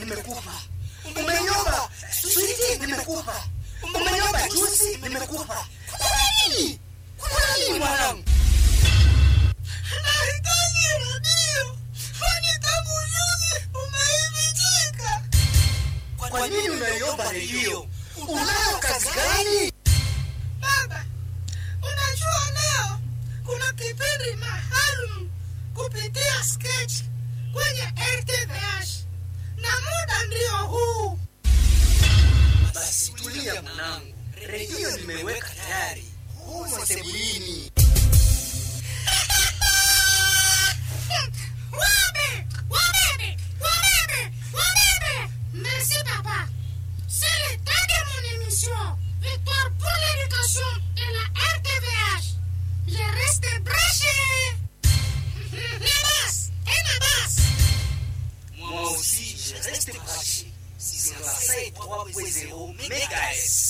nimekupa umeniomba switi nimekupa umeniomba jusi nimekupa kuna nini kuna nini mwanangu Nahitaji redio, kwani tangu juzi umeivichika. kwa nini unaiomba redio unayo kazi gani Baba, unajua leo kuna kipindi maalum kupitia sketch kwenye RTVH na muda ndio huu. basi tulia mwanangu redio nimeweka tayari humo sebulini Wabebe, wabebe, wabebe, wabebe. Merci papa. C'est le temps de mon émission. Victoire pour l'éducation et la RTVH. Je reste branché. Nabas, et Nabas. moi aussi je reste branché 6 3.0 MHz